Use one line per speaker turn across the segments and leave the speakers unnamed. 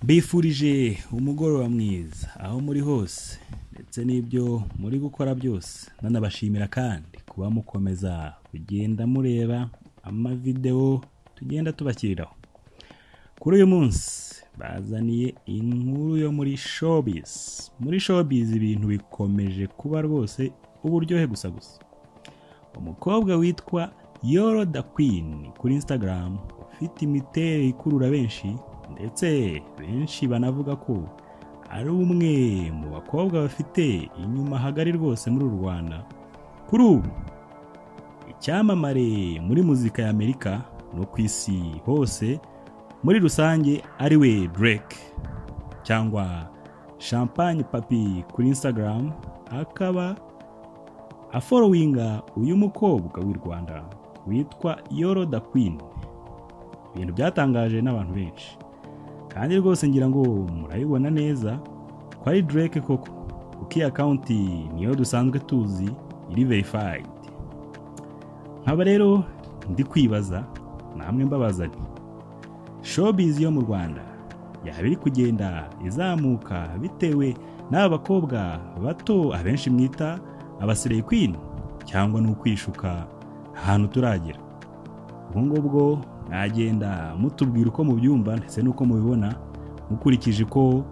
mbifurije umugoroba mwiza aho muri hose ndetse n'ibyo muri gukora byose nanabashimira kandi kuba mukomeza kugenda mureba amavidewo tugenda tubashyiriraho kuri uyu munsi bazaniye inkuru yo muri showbiz muri showbiz ibintu bikomeje kuba rwose uburyohe gusa gusa umukobwa witwa yoro da queen kuri instagram ufite imiterere ikurura benshi ndetse benshi banavuga ko ari umwe mu bakobwa bafite inyuma hagari rwose muri u rwanda kuri ubu icyamamare muri muzika ya amerika no ku isi hose muri rusange ari we drake cyangwa champagne papi kuri instagram akaba aforowinga uyu mukobwa w'i rwanda witwa yoro da queen ibintu byatangaje n'abantu benshi kandi rwose ngira ngo murabibona neza ko ari drake koko kuko iyi akawunti niyo dusanzwe tuzi iri verifayidi nkaba rero ndi kwibaza namwe mbabaza nti showbiz yo mu rwanda yaba iri kugenda izamuka bitewe n'aba bakobwa bato abenshi mwita abasireye kwini cyangwa ni ukwishuka ahantu turagera ubwo ngubwo mwagenda mutubwira uko mubyumva ndetse n'uko mubibona mukurikije uko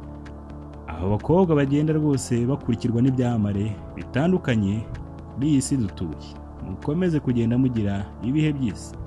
aba bakobwa bagenda rwose bakurikirwa n'ibyamamare bitandukanye kuri iyi si dutuye mukomeze kugenda mugira ibihe byiza